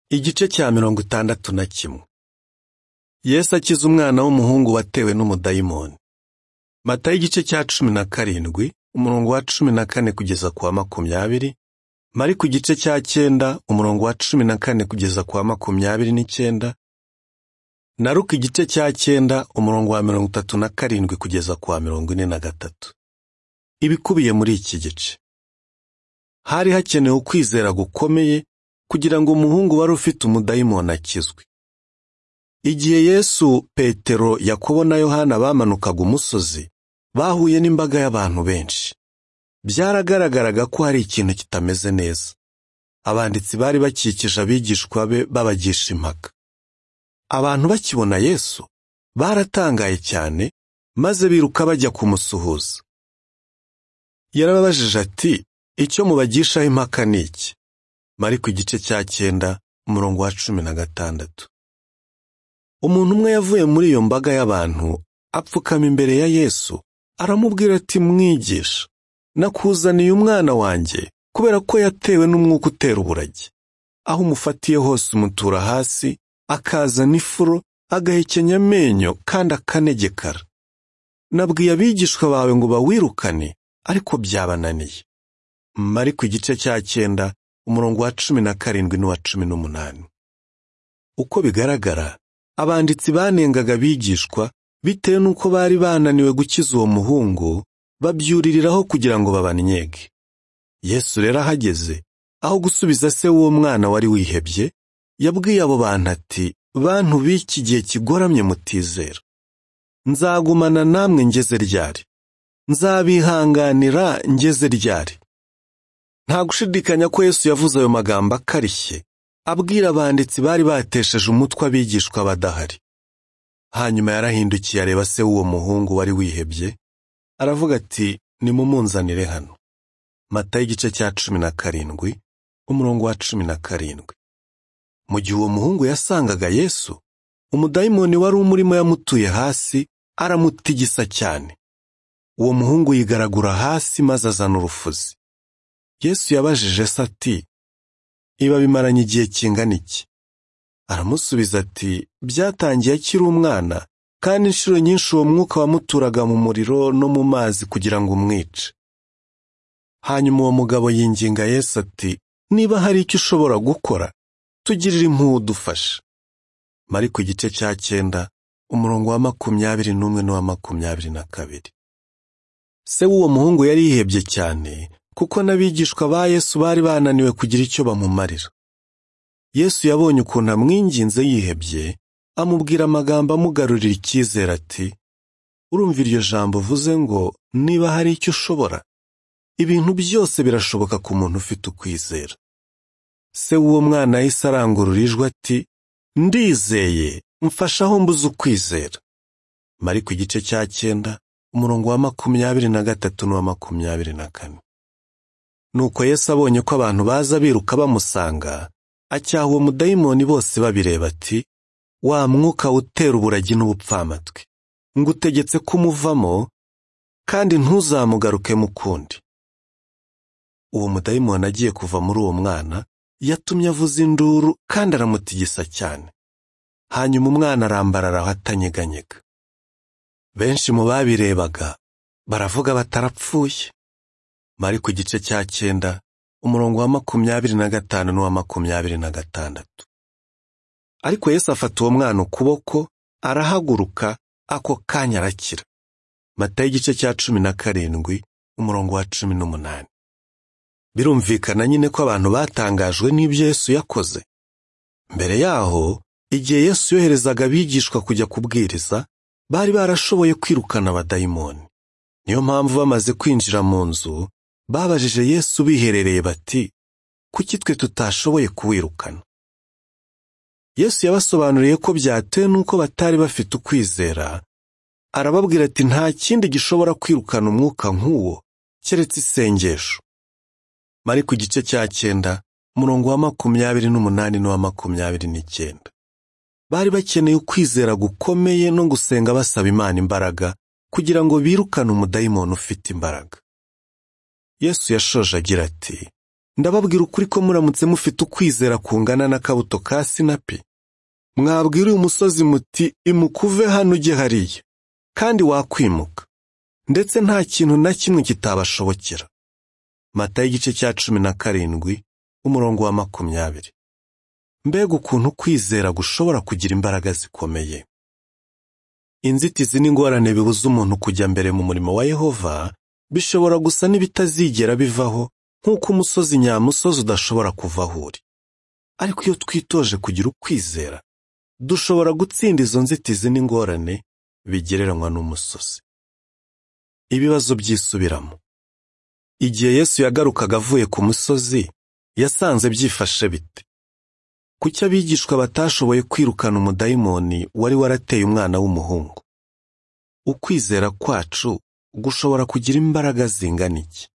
igice cya mirongo itandatu na kimwe yesu akiza umwana w'umuhungu watewe n'umudayimoni mata y'igice cya cumi na karindwi umurongo wa cumi na kane kugeza ku wa makumyabiri mari ku gice cya cyenda umurongo wa cumi na kane kugeza ku wa makumyabiri n'icyenda na ruka igice cya cyenda umurongo wa mirongo itatu na karindwi kugeza ku wa mirongo ine na gatatu ibikubiye muri iki gice hari hakenewe ukwizera gukomeye kugira ngo umuhungu wari ufite umudayimoni akizwe igihe yesu petero yakobo na yohana bamanukaga umusozi bahuye n'imbaga y'abantu benshi byaragaragaraga ko hari ikintu kitameze neza abanditsi bari bakikije abigishwa be babagisha impaka abantu bakibona yesu baratangaye cyane maze biruka bajya kumusuhuza yarababajije ati icyo mubagishaho impaka ni iki mari ku gice cya cyenda umurongo wa cumi na gatandatu umuntu umwe yavuye muri iyo mbaga y'abantu apfukama imbere ya yesu aramubwira ati mwigisha nakuzaniye umwana wanjye kubera ko yatewe n'umwuka utera uburage aho umufatiye hose umutura hasi akaza n'ifuro agahekenya amenyo kandi akanegekara nabwiye abigishwa bawe ngo bawirukane ariko byabananiye mari ku gice cya cyenda umurongo wa cumi na karindwi n'uwa cumi n'umunani uko bigaragara abanditsi banengaga abigishwa bitewe n'uko bari bananiwe gukiza uwo muhungu babyuririraho kugira ngo babanyege yesu rero ahageze aho gusubiza se w'uwo mwana wari wihebye yabwiye abo bantu ati bantu b'iki gihe kigoramye mutizera nzagumana namwe ngeze ryari nzabihanganira ngeze ryari nta gushidikanya ko yesu yavuze ayo magambo akarishye abwira abanditsi bari batesheje umutwe abigishwa badahari hanyuma yarahindukiye areba se w'uwo muhungu wari wihebye aravuga ati nimumunzanire hano mata y'igice cya cumi na karindwi umurongo wa cumi na karindwi mu gihe uwo muhungu yasangaga yesu umudayimoni wari umurimo yamutuye hasi aramutigisa cyane uwo muhungu yigaragura hasi maze azana urufuzi yesu yabajije se ati iba bimaranye igihe kingana iki aramusubiza ati byatangiye akiri umwana kandi inshuro nyinshi uwo mwuka wamuturaga mu muriro no mu mazi kugira ngo umwice hanyuma uwo mugabo yinginga yesu ati niba hari icyo ushobora gukora tugirire impuhwe udufashe mari ku gice cya cyenda umurongo wa makumyabiri n'umwe n'uwa makumyabiri na kabiri se w'uwo muhungu yari yihebye cyane kuko n'abigishwa ba yesu bari bananiwe kugira icyo bamumarira yesu yabonye ukuntu amwinginze yihebye amubwira amagambo amugarurira icyizere ati urumva iryo jambo uvuze ngo niba hari icyo ushobora ibintu byose birashoboka ku muntu ufite ukwizera se w'uwo mwana yahise arangurura ijwi ati ndizeye mfashe aho mbuze ukwizera mari ku gice cya cyenda umurongo wa makumyabiri na gatatu n'uwa makumyabiri na kane nuko Yesu abonye ko abantu baza biruka bamusanga acyaha uwo mudayimoni bose babireba ati wa mwuka utera uburagi n'ubupfamatwi ngutegetse kumuvamo kandi ntuzamugaruke mu kundi uwo mudayimoni agiye kuva muri uwo mwana yatumye avuza induru kandi aramutigisa cyane hanyuma umwana arambarara aho atanyeganyega benshi mu babirebaga baravuga batarapfuye mari ku gice cya cyenda umurongo wa makumyabiri na gatanu n'uwa makumyabiri na gatandatu ariko Yesu afata uwo mwana ukuboko arahaguruka ako kanya arakira mata y'igice cya cumi na karindwi umurongo wa cumi n'umunani birumvikana nyine ko abantu batangajwe n'ibyo Yesu yakoze mbere yaho igihe Yesu yoherezaga abigishwa kujya kubwiriza bari barashoboye kwirukana abadayimoni niyo mpamvu bamaze kwinjira mu nzu babajije Yesu biherereye bati kuki twe tutashoboye kuwirukana Yesu yabasobanuriye ko byatewe n'uko batari bafite ukwizera arababwira ati nta kindi gishobora kwirukana umwuka nk'uwo keretse isengesho mari ku gice cya cyenda umurongo wa makumyabiri n'umunani n'uwa makumyabiri n'icyenda bari bakeneye ukwizera gukomeye no gusenga basaba imana imbaraga kugira ngo birukane umudayimoni ufite imbaraga yesu yashoje agira ati ndababwira ukuri ko muramutse mufite ukwizera kungana n'akabuto ka sinapi mwabwira uyu musozi muti imukuve hano ujye hariya kandi wakwimuka ndetse nta kintu na kimwe kitabashobokera mata y'igice cya cumi na karindwi umurongo wa makumyabiri mbega ukuntu kwizera gushobora kugira imbaraga zikomeye inzitizi n'ingorane bibuza umuntu kujya mbere mu murimo wa yehova bishobora gusa n'ibitazigera bivaho nk'uko umusozi nyamusozi udashobora kuva aho uri ariko iyo twitoje kugira ukwizera dushobora gutsinda izo nzitizi n'ingorane bigereranywa n'umusozi ibibazo byisubiramo igihe yesu yagarukaga avuye ku musozi yasanze byifashe bite kuki abigishwa batashoboye kwirukana umudayimoni wari warateye umwana w'umuhungu ukwizera kwacu gushobora kugira imbaraga zingana iki